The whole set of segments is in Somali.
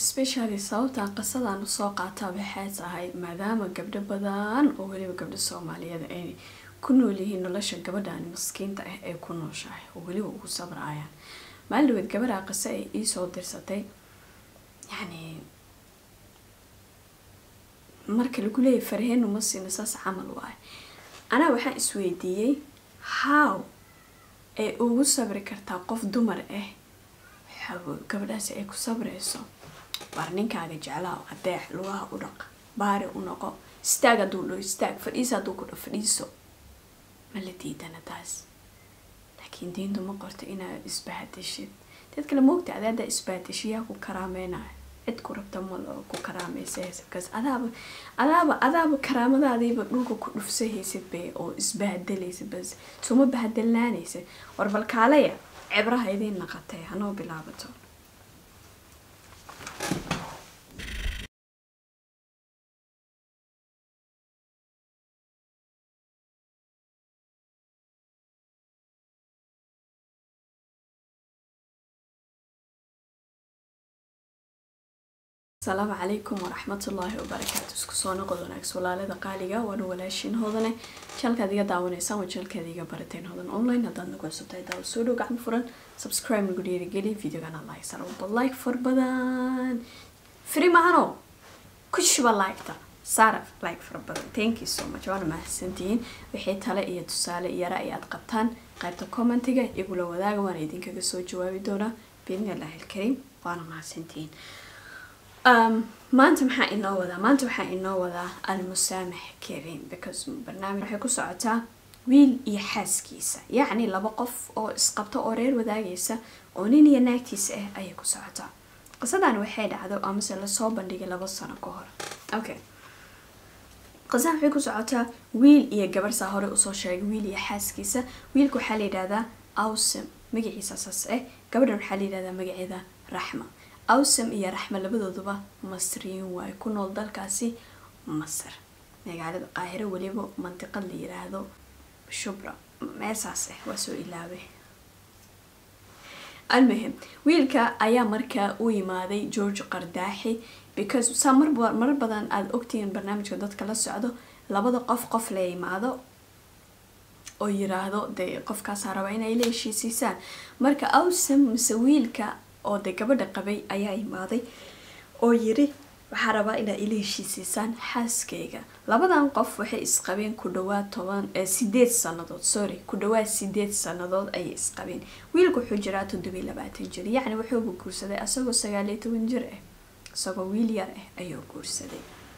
especially sababtaan qisadan usoo qaataa waxay tahay maadaama gabdho badan oo weliba gabdho soomaaliyeed ay ku nool yihiin nolosha gabadhan maskiinta ah ee ku nooshahay oo weliba ugu sabrayaan maalin dhaweed gabadhaa qise ay iisoo dirsatay yacni marka lagu leeyahy farheenu ma siina saas camal waayo anaa waxaan isweydiiyey how ay ugu sabri kartaa qof dumar ah gabadhaasi ay ku sabrayso waar ninkaaga jeclaa adeex lugaha u dhaq baari u noqo istaag hadduu dho istaag fadhiisa hadduu ku dho fadhiiso ma la diidana taas laakiin diintu ma qorto inaad isbahadishid dad kale moogta adaada isbahadishiyaa ku karaameynaya cid ku rabta mal oo ku karaamaysa haysabkaas adaaba adaaba adaaba karaamadaadiiba dhulka ku dhufsa haysid bay oo isbahadelaysa bas suma bahadalnaanaysa war bal kaalaya cibraha idiin naqatay hanoo bilaabato asalaamu calaykum waraxmatullaahi wabarakaatu isku soo noqod wanaags walaalada qaaliga waana walaashiin hodane jalkaad iga daawanaysaan waa jalkaad iga barateen hodan online haddaad nagu cusubtahay daawo soo dhow gacmo furan subscribe nagu dhiirigeli videogana like sar walba like far badan free mahano ku shuba liketa saara like fara badan thank you so much waana mahadsantihiin wixii tale iyo tusaale iyo ra-y aad qabtaan qaybta commentiga igula wadaaga waana idinkaga soo jawaabi doonaa biidnillahi alkariim waana mahadsantihiin maanta maxaa inoo wadaa maanta waxaa inoo wadaa almusaamax karin because barnaamij waxay ku socotaa wiil iyo xaaskiisa yacni laba qof oo isqabto oo reer wadaagaysa oo nin iyo naagtiisa ah ayay ku socotaa qisadan waxay dhacdo amase lasoo bandhigay laba sano ka hor okay qisadan waxay ku socotaa wiil iyo gabar saa hore usoo sheegay wiil iyo xaaskiisa wiilka waxaa la yidhahdaa awsam magaciisa saas ah gabadhan waxaa la yidhahdaa magaceeda raxma awsam iyo raxma labadooduba masriyiin waayo ku nool dalkaasi masar magaalada qaahiro weliba mantiqad la yiraahdo shubra meesaas ah waa soo ilaabay almuhim wiilka ayaa markaa u yimaaday george qardaaxi because saa mar marar badan aada ogtihiin barnaamijka dadka la socdo labada qof qof la yimaado oo yiraahdo dee qofkaasaa rabaa inay la heshiisiisaan marka awsam mise wiilka oo de gabadha qabay ayaa imaaday oo yiri waxaa rabaa inaa ila heshiisiisaan xaaskayga labadan qof waxay isqabeen ku dhawaad toban sideed sanadood sorry ku dhawaad sideed sanadood ayay isqabeen wiilka wuxuu jiraa toddobiy labaatan jir yacni wuxuuba guursaday asagoo sagaaliyo toban jir ah isagoo wiil yar ah ayuu guursaday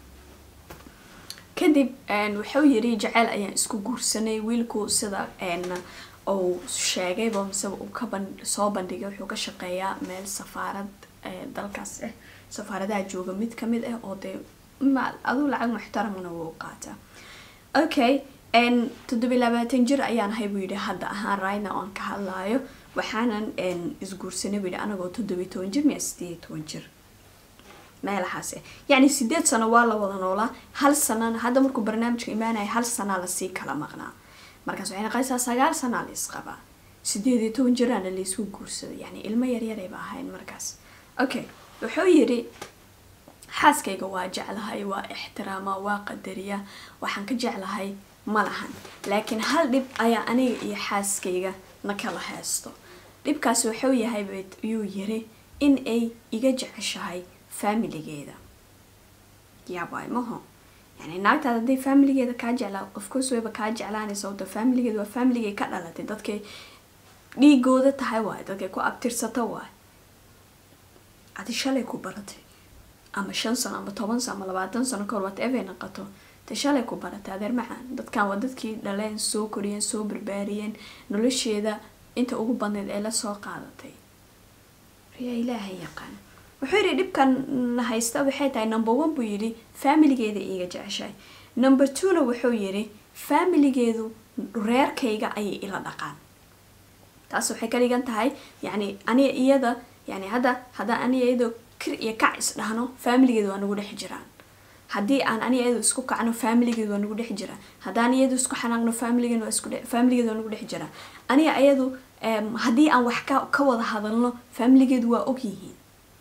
kadib wuxuu yiri jaceyl ayaan isku guursanay wiilku sida uu sheegayba mise uu ka soo bandhigay wuxuu ka shaqeeyaa meel safaarad dalkaas ah safaaradaha jooga mid kamid ah oo dee aduu lacag muxtaramana wuu qaataa okay toddobiy labaatan jir ayaan ahay buu yidhi hadda ahaan rayna oan ka hadlaayo waxaanan isguursanay buu yidhi anagoo toddobiy toban jir miya sideed toban jir meelahaas ah yacni sideed sano waa la wada noolaa hal sanana hadda markuu barnaamijka imaanaya hal sanaa lasii kala maqnaa markaas waxay naqaysaa sagaal sanaa la isqabaa sideed iyo toban jiraana laysku guursaday yani ilmo yaryarayba ahayn markaas okay wuxuu yidhi xaaskayga waa jeclahay waa ixtiraama waa qadariya waxaan ka jeclahay ma lahan laakiin hal dhib ayaa aniga iyo xaaskayga na kala haysto dhibkaas wuxuu yahay yuu yiri in ay iga jeceshahay faamiligeeda yaabay maho yani naagtaad hadday faamiligeeda kaa jeclaa qofkoos wayba kaa jeclaanaysa wada faamiligeeda waa faamiligay ka dhalatay dadkay dhiigooda tahay waay dadkay ku abtirsata waay adi shalay ku baratay ama shan sano ama toban sano ama labaatan sano kahor whatever naqato de shalay ku baratay adeer macaan dadkan waa dadkii dhaleen soo koriyeen soo barbaariyeen nolosheeda inta ugu badneyd ee lasoo qaadatay yaa ilaahay yaqaan wuxuu yidhi dhibkan haysta waxay tahay number one buu yidhi faamiligeeda iiga jeceshahay number twona wuxuu yidhi faamiligeedu reerkayga ayay ila dhaqaan taas waxay ka dhigan tahay yacni aniga iyada yani hadda haddaan aniga iyadoo kir iyo kac isdhahno faamiligeedu waa nagu dhex jiraan haddii aan aniga iyadu isku kacno faamiligeedu waa nagu dhex jiraan haddaan iyadu isku xanaaqno faamiligeedu waa isku faamiligeedu waa nagu dhex jiraan aniga iyadu haddii aan wax ka ka wada hadalno faamiligeedu waa og yihiin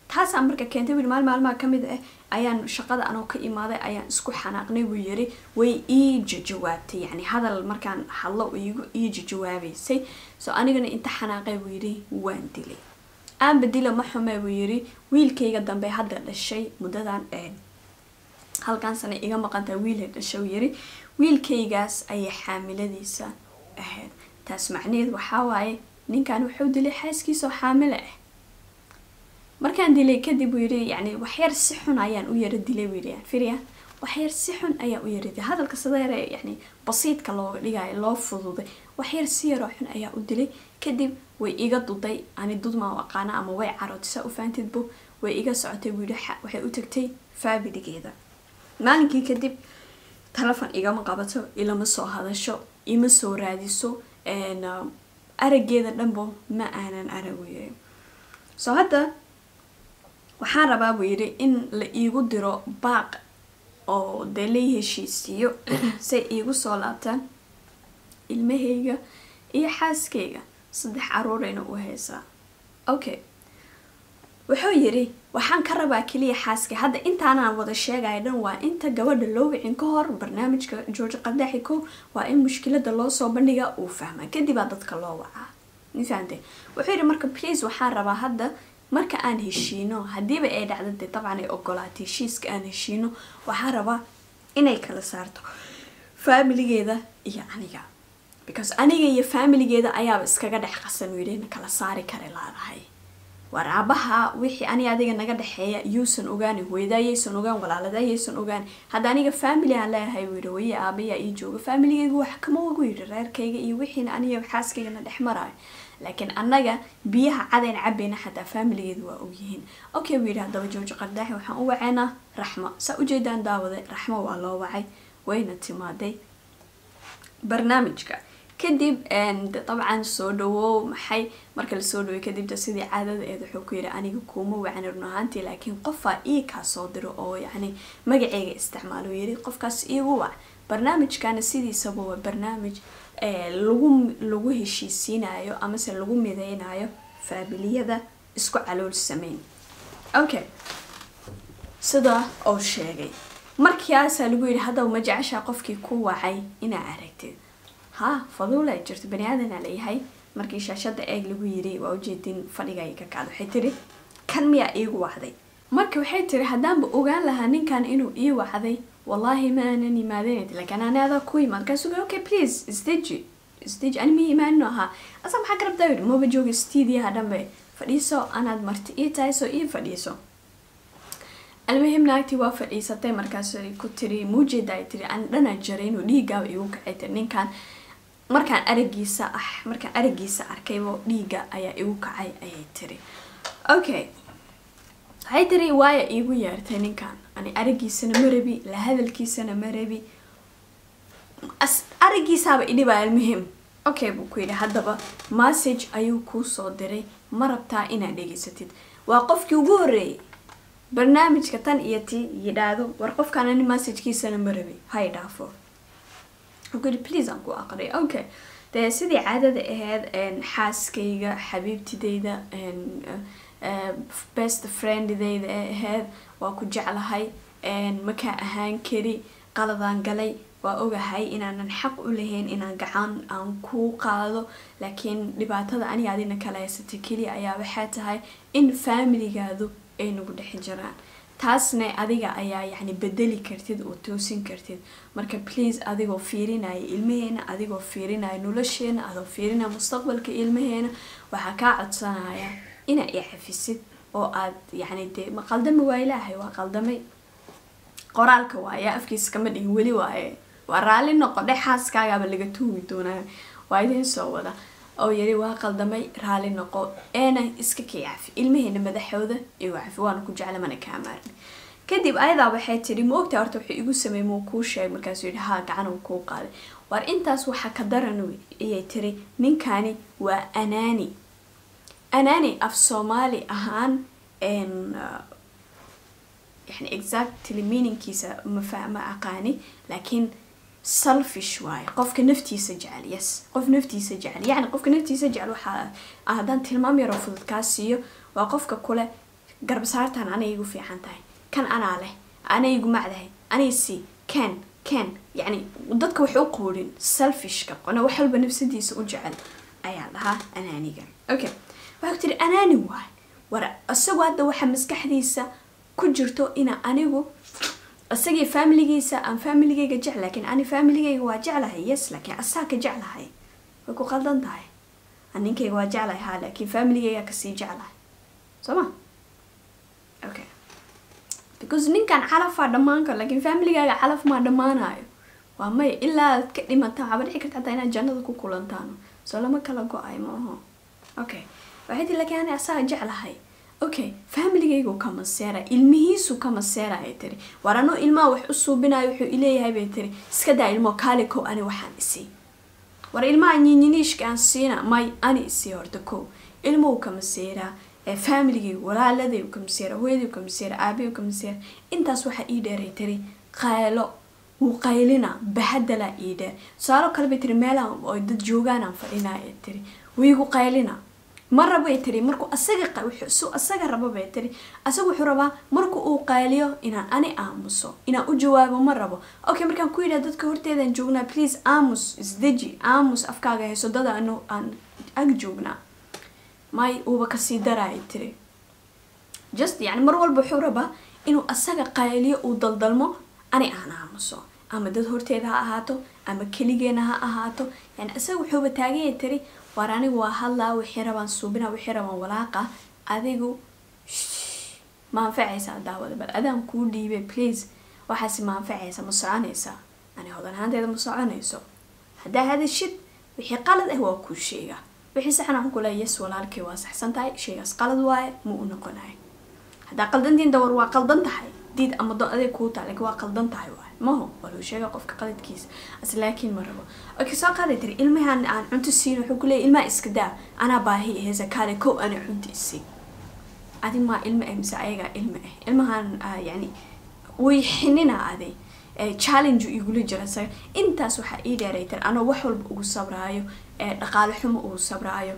taasaa marka keentay buu yiri maalin maalmaha ka mid ah ayaan shaqada anoo ka imaaday ayaan isku xanaaqnay buu yiri way ii jajawaabtay yacni hadal markaan hadlo iigu ii jajawaabaysay so anigana inta xanaaqay buu yiri waan dilay aanba dila ma xume buu yiri wiilkayga dambe hadda dhashay muddadan halkan sana iga maqantaa wiilha dhashay buu yiri wiilkaygaas ayay xaamiladiisa ahayd taas macnaheed waxaa waaye ninkan wuxuu dilay xaaskiisoo xaamilo ah markaan dilay kadib buu yiri yani waxyar si xun ayaan u yara dilay buu yiri firya waxyar si xun ayaan u yara dilay hadalka sideere yani basiidka looga dhigayo loo fududay waxyar si yaroo xun ayaa u dilay kadib way iga duday ani dudmaa aqaana ama way carootay saa u faantidbu way iga socotay buu yiri waxay u tagtay faabiligeeda maalinkii kadib telefon igama qabato ilama soo hadasho ima soo raadiso arageeda dhanbo ma aanan aragoy soo hadda waxaan rabaa buu yidhi in la iigu diro baaq oo dee lai heshiisiiyo say iigu soo laabtaan ilmahayga iyo xaaskayga saddex caruurayna u haysaa okay wuxuu yidhi waxaan ka rabaa keliya xaaskay hadda intaanaan wada sheegaya dhan waa inta gabadha loo wicin ka hor barnaamijka george qadaxi ko waa in mushkilada loo soo bandhigaa uu fahmaa kadibaa dadka loo wacaa mafahante wuxuu yidhi marka please waxaan rabaa hadda marka aan heshiino hadiiba ay dhacda dee dabcan ay ogolaatay heshiiska aan heshiino waxaan rabaa inay kala saarto faamiligeeda iyo aniga because aniga iyo faamiligeeda ayaaba iskaga dhex qasan uu yidhi kala saari kara laadahay waar aabaha wixii ani adiga naga dhexeeya yuusan ogaani hooyadaayaysan ogaan walaaladayaysan ogaan hadda aniga family aan leeyahay buu yidhi hooye aabayaa ii jooga familigeyga wax kama ogu yidhi reerkayga iyo wixiina aniga xaaskaygana dhex maraayo laakiin annaga biyaha cadayn cabayna xataa faamiligeedu waa ogyihiin okay buu yidhi haddaba jooji qardaaxi waxaan u waceynaa raxmo saa ujeedaan daawaday raxmo waa loo wacay wayna timaaday barnaamijka kadib dabcan soo dhawow maxay marka lasoo dhaway kadibta sidii caadada eed wuxuu ku yidhi aniga kuuma wacni run ahaantii laakiin qofaa ii kaa soo diro oo yacni magaceyga isticmaalo yiri qofkaas iigu wac barnaamijkana sidiisaba waa barnaamij lagu lagu heshiisiinayo amase lagu mideynayo faabiliyada isku calool sameyn okay sida uu sheegay markaasaa lagu yidhi haddaba ma jeceshaa qofkii ku wacay inaa aragtid ha faduula jirto bani aadanaa layahay markii shaashada eeg lagu yiri waa ujeedin fadhiga ay ka kacda waxay tiri kan miyaa iigu wacday marka waxay tiri haddaanba ogaan lahaa ninkan inuu ii wacday wallaahi ma aanan imaadanad laakiin ani adaa ku imaad kaasuga okay please stage stage ani mii imaanino ahaa asa maxaa ka rabtaa yidhi maba jooga stidiyaha dhanbe fadhiiso anaad marti ii tahay soo ii fadhiiso almuhim naagtii waa fadhiisatay markaas ku tiri muujeeda ay tiri aan dhanaa jaray inuu dhiigaaba igu kacay tiri ninkan markaan aragiisa ah markaan aragiisa arkaybo dhiiga ayaa igu kacay ayay tiri okay waxay tiri waaya iigu yeertay ninkan ani aragiisana ma rabi la hadalkiisana ma rabi aragiisaaba idhibaa almuhim okay buu ku yidhi haddaba message ayuu kuu soo diray ma rabtaa inaad dhegeysatid waa qofkii ugu horreeyay barnaamijka tan iyo ti yidhaahdo war qofkaan ani messajkiisana ma rabi hay dhaafo wuxuu yidhi please aan ku aqriy okay dee sidii caadada ahayd xaaskayga xabiibtidayda best friendidayda ee ahayd waa ku jeclahay makaa ahaan kari qaladaan galay waa ogahay inaanan xaq u lahayn inaan gacan aan kuu qaado laakiin dhibaatada aniga adina kala haysatay keliya ayaa waxay tahay in faamiligaadu ay nagu dhex jiraan taasna adiga ayaa yacni bedeli kartid oo toosin kartid marka please adigoo fiirinaya ilmaheena adigoo fiirinaya nolosheena adoo fiirinaya mustaqbalka ilmaheena waxaa kaa codsanaya inaa i cafisid oo aad yacni dee ma qaldami waa ilaahay waa qaldamay qoraalka waaya afkiisa kama dhigin weli waaye waa raalli noqo dhe xaaskaagaaba laga tuumi doonaa waa idiin soo wada oo yiri waa qaldamay raalli noqo eena iska kii cafi ilmaheena madaxooda igu cafi waana ku jecla mana kaa maarmi kadib ayadaa waxay tidhi ma ogtaa horta wuxuu igu sameeyey muu kuu sheegay markaasuu yidhi haa gacan uu kuu qaaday war intaas waxaa ka daran ayay tiri ninkani waa anaani anaani af soomaali ahaan yani exactly meaningkiisa ma ma aqaani laakiin selfish waaye qofka naftiisa jecel yes qof naftiisa jecel yacni qofka naftiisa jecel waxaa haddaan tilmaam yaroo fudud kaa siiyo waa qofka kule garbasaartan anay igu fiican tahay kan anaa leh anay igu macdahay anay sii ken ken yacni dadka wax u quudhin selfishka qona wax walba nafsadiisa u jecel ayaa dhahaa anaaniga okay waxaa ku tiri anaani waay war isagoo hadda waxa maskaxdiisa ku jirto ina anigu isagii familigiisa aan familigayga jecel laakiin ani familigayga waa jeclahay yes laakiin asaa ka jeclahay way ku qaldan tahay ninkayga waa jeclahay ha laakiin familigayga kasii jeclahay soo ma okay because ninkan calafaa dhammaan karo laakiin familigaaga calaf maa dhammaanayo waa may ilaa aad ka dhimataan waxaaba dhici karta hataa inaad jannada ku kulantaan soo lama kala go-ay ma aho okay waxay tii laakiin ani asaga jeclahay okay familigaygu ka maseera ilmihiisu ka maseera ay tiri war anoo ilmaha wax u suubinayo wuxuu ileeyahay bay tiri iska daa ilmo kaali kow ani waxaan isii war ilmaha nyinyiniishka aan siina may ani isii horta kow ilmuhu ka maseeraa familigaygu walaaladay ka maseera hooyaday ka maseera aabay ka maseera intaas waxaa ii dheeray tiri qaylo wuu qaylina bahadalaa ii dheer tusaalo kale bay tiri meelaha oo dad joogaanaan fadhinaa ee tiri wiigu qaylina ma rabay tiri markuu asaga su asaga rabo bay tiri asaga wuxuu rabaa marku uu qayliyo inaan ani aamuso inaan u jawaabo ma rabo okay markaan ku yidhaha dadka horteedaan joognaa please aamus isdeji aamus afkaaga hayso dada anu aan ag joognaa may uuba kasii daraay tiri just yani mar walba wuxuu rabaa inuu asaga qayliyo uu daldalmo ani aan aamuso ama dad horteeda ha ahaato ama keligeena ha ahaato yani isaga wuxuuba taagaya tiri waar anigu waa hadlaa wixii rabaan suubina wixii rabaan walaaqa adigu ma anfacaysaa daawada bal adaan kuu dhiibay please waxaasi ma anfacaysa ma soconaysaa ani hodan ahaanteeda ma soconayso haddaa hadashid wixii qalad ah waa kuu sheega wixii saxan waxaan ku leeya yes walaalkay waa saxsan tahay shaygaas qalad waaye ma u noqonayo haddaa qaldantiin dawar waa qaldan tahay diid ama do adeeg kuu tahay laakiin waa qaldan tahay waaye maho waa loo sheega qofka qaladkiisa as laakiin ma rabo okay soo qaaday tiri ilmahan aan cunto siin wuxuu ku leeyahy ilmaha iska daa anaa baahi aheysa kaale kow ana cunto isii adi maa ilma ah mise ayagaa ilma ah ilmahan yani way xinina aday challenge igula jira isaga intaas waxaa ii dheeray tiri anoo wax walba ugu sabraayo dhaqaale xumo ugu sabraayo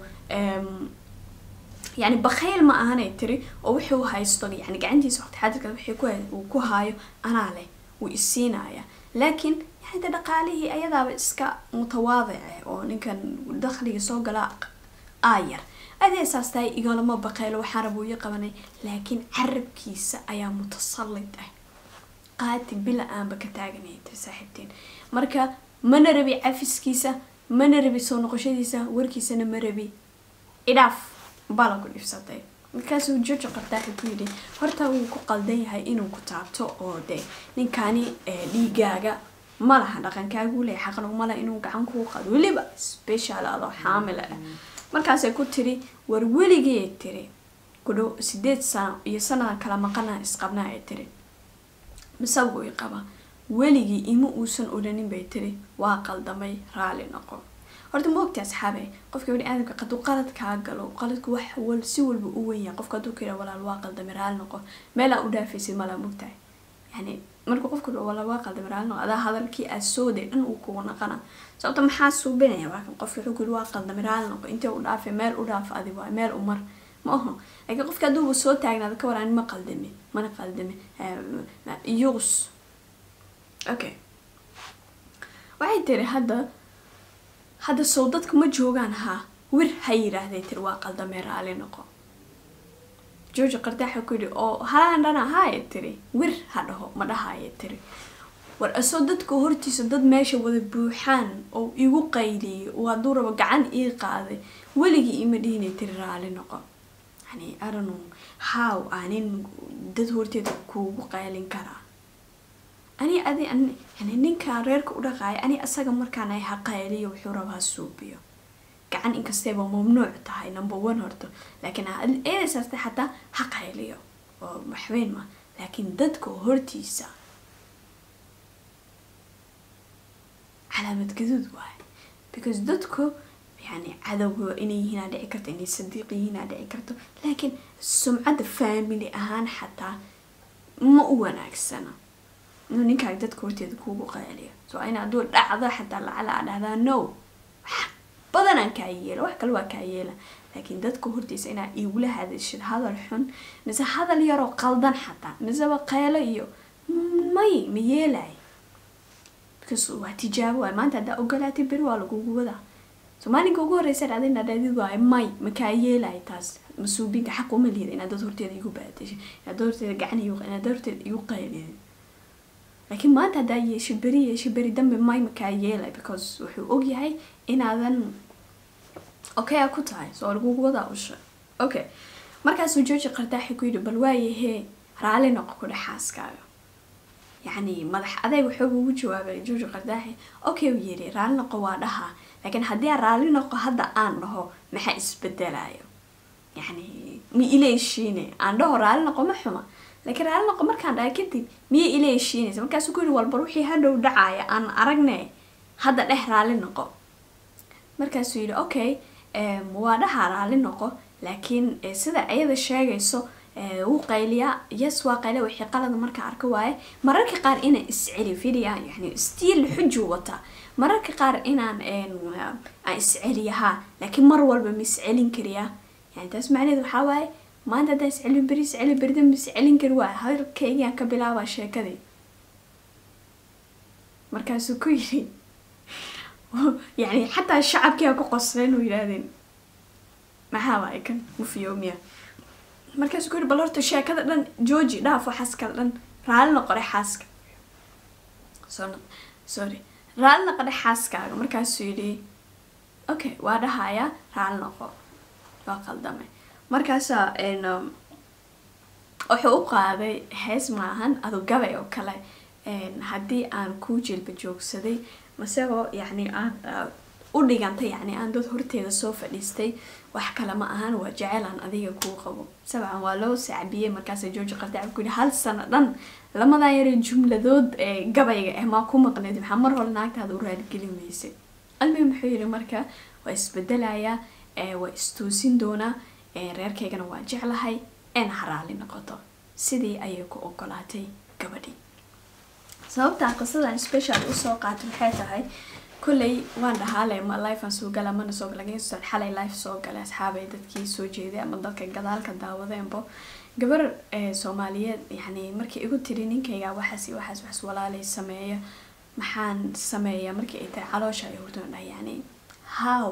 yani bakhayl ma ahanay tiri oo wuxuu haysto yani gacantiisa waqti xadirka wixii uu ku haayo anaa leh wuu isiinaya laakiin yani de dhaqaalihii ayadaaba iska mutawaadice oo ninkan dakhliga soo gala aayar adee saas tahay igalama baqeylo waxaan raba uya qabanay laakiin carabkiisa ayaa mutasallid ah qaati bila aanba ka taaganaya tiri saaxiibtiin marka mana rabi cafiskiisa mana rabi soo noqoshadiisa warkiisana ma rabi idhaaf bala ku dhifsatay markaasuu jojo qabtaaxi ku yidhi horta wuu ku qaldan yahay inuu ku taabto oo de ninkani dhiigaaga ma laha dhaqankaagu leeya xaqna umala inuu gacan kuu qado weliba special adoo xaamila ah markaasay ku tiri war weligee tiri ku dhow sideed sano iyo sanadan kala maqana isqabnaa ay tiri misaba uu qaba weligii ima uusan odhanin bay tiri waa qaldamay raali noqo horta ma ogta asxaabe qofka bani aadamka haduu qalad kaa galo qaladku wax wal si walba u wenyahay qofka haduu ka yidhaha walaal waa qaldamay raali noqo meelaa u dhaafaysid malaa mogtahay yani marka qofka walaal waa qaldamay raali noqo adaa hadalkii aad sooday dhan uu kugu naqana sababta maxaa suubinaya waakan qofka wuxuu ku yidhi waa qaldamay raali noqo intee u dhaafay meel u dhaaf adi waay meel umar ma aho laakiin qofka hadduuba soo taagnaada ka waraan ma qaldame mana qaldame yuus okay waxay tiri hadda hadda sow dadka ma joogaan haa wir ha yidhaahday tiri waa qaldamee raali noqo georgi qardaaxa ku yidhi oo halaan dhana haaya tiri wir ha dhaho ma dhahaya tiri war asoo dadka hortiisa dad meesha wada buuxaan oo igu qayliyay oo hadduu rabo gacan ii qaaday weligii ima dhihinay tiri raali noqo yani aranu how aanin dad horteeda kuugu qaylin karaa ani adi yani ninkaan reerka u dhaqaaya ani asaga markaan ay ha qayliyo wuxuu rabaa ha suubiyo gacan inkastayba mamnuuc tahay number one horto laakiin eedasaasta xataa ha qayliyo oo waxweyn ma laakiin dadka hortiisa calaamad gaduud waaye because dadku yani cadowga inay yihiin aa dhici karto inay sadiiq yihiin aa dhici karto laakiin sumcadda family ahaan xataa ma u wanaagsana inuu ninkaaga dadka horteeda kuugu qaaliyo so in hadduu dhacdo xataa lacala aa dhahdaa no wax badanaan kaa yeela wax kale waa kaa yeela laakiin dadka hortiisa inaad igula hadashid hadal xun mise hadal yaroo qaldan xataa miseba qeelo iyo may ma yeelay because waa tijaabo waay maanta haddaa ogolaatay beri waa lagugu wadaa so maalinka ugu horeysa dhacday inaad dhahdid waayo may makaa yeelay taas masuubinka xaq uma lihid inaad dad horteeda igu baadashay inaad dad horteeda gacan igu inaad dad horteeda igu qaylidid laakiin maanta haddaa yeesho beri yeesho beri dambe may makaa yeelay because wuxuu ogyahay inaadan okay a ku tahay soo lagugu wadaa usha okay markaasuu jooji qardaaxi ku yidhi bal waayahee raali noqo ku dhex xaaskaaga yacni madax adeeg waxooga ugu jawaabay jooji qardaaxi okay uu yidhi raali noqo waa dhahaa laakiin haddii aan raali noqo hadda aan dhaho maxaa isbedelayo yacni ma ila heshiine aan dhaho raali noqo ma xuma laakiin raali noqo markaan dhahay kadib miya ila heshiinaysa markaasuu ku yidhi walbar wixii hadhow dhacaya aan aragne hadda dheh raali noqo markaasuu yidhi okay waa dhahaa raali noqo laakiin sida iyada sheegayso wuu qayliyaa yes waa qayliya wixii qalada marka arka waaye mararka qaar inaan isceli fidiya yani stiil xuju wata mararka qaar inaan aan isceliyahaa laakiin mar walba ma iscelin kariyaa yani taas macnaheed waxaa waaye maanta haddaan iscelin beri isceli berida ma iscelin kari waaye halkaygaan ka bilaabaa sheekadii markaasuu ku yidhi yani xataa shacabkiiaa ku qosleen u yidhaahdeen maxaa waaye kan mufiyoomiya markaasuu ku yidhi bal horta sheekada dhan jooji dhaafo xaaskada dhan raali noqore xaaska sorry raali noqore xaaskaaga markaasuu yidhi okay waa dhahayaa raali noqo waa qaldamay markaasaa wuxuu u qaaday hees maahan adu gabay oo kale haddii aan kuu jilba joogsaday masagoo yacni aan u dhigantay yacni aan dad horteeda soo fadhiistay wax kale ma ahan waa jecelaan adiga kuu qabo sabcan waa loo sacbiyey markaasa jooji qardaac ku yihi hal sano dhan lamadan yare jumladood ee gabayga ah maa ku maqneyd maxaa mar hore naagtaada u raaligelin weysay almi muxuu yihi marka waa isbedelayaa waa istoosin doonaa reerkaygana waa jeclahay een haraali noqoto sidii ayay ku ogolaatay gabadhii sababtaa qisadan special usoo qaatay waxay tahay kolley waan dhahaale ma lifean soo gala mana soo gala lakin xalay life soo galay asxaabay dadkii soo jeeday ama dadka gadaalka daawadeenbo gabar soomaaliyeed yani markii igu tiri ninkayga waxaas iyo waxaas waxas walaalay sameeya maxaan sameeyaa markii ay tahay caloosha ay hurdoon dhahay yani how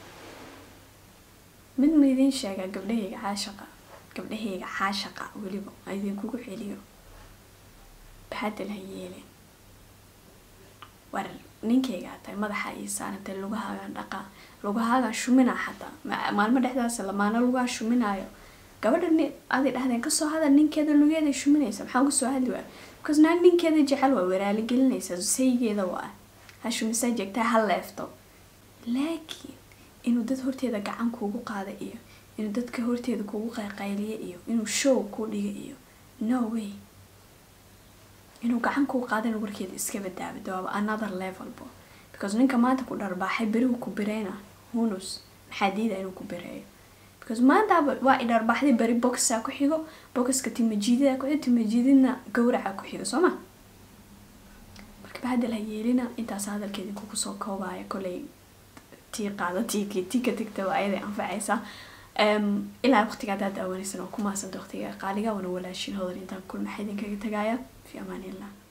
mid ma idiin sheegaa gabdhahayga caashaqa gabdhahayga caashaqa weliba a idinkugu celiyo baxadal ha yeelin war ninkaygaa tahay madaxa ii saarantay lugahaagaan dhaqaa lugahaagaan shuminaa xataa maalmo dhexdaas lamaano lugaha shuminaayo gabadha ni aday dhahdeen kasoo hadal ninkeeda lugeeda shuminaysa maxaa uga soo hadli waay because naag ninkeeda jecel waa waraali gelinaysa saygeeda waa ha shumisaa jeegtaa ha leefto laakiin inuu dad horteeda gacan kuugu qaada iyo inuu dadka horteeda kuugu qayqayliyo iyo inuu show kuu dhiga iyo no way inuu gacan kuu qaadana warkeeda iska badaabido waaba another levelbo because ninka maanta ku dharbaaxay berihu ku bireyna hunus maxaa diida inuu ku bireeyo because maantaaba waa i dharbaaxday beri boxaa ku xigo boxka timajiidada ku xigo timajiididna gawraca ku xigo soo ma marka bahadal ha yeelina intaas hadalkeedii kugu soo koobaya koley tii qaada tii tii ka tigtaba ayaday anfacaysaa ilaa waqtiga haddaad daawanaysan oo ku maasanta waqtiga qaaliga wana walaashin hodar intaan kulmaxa idinkaga tagaaya fi amaan illah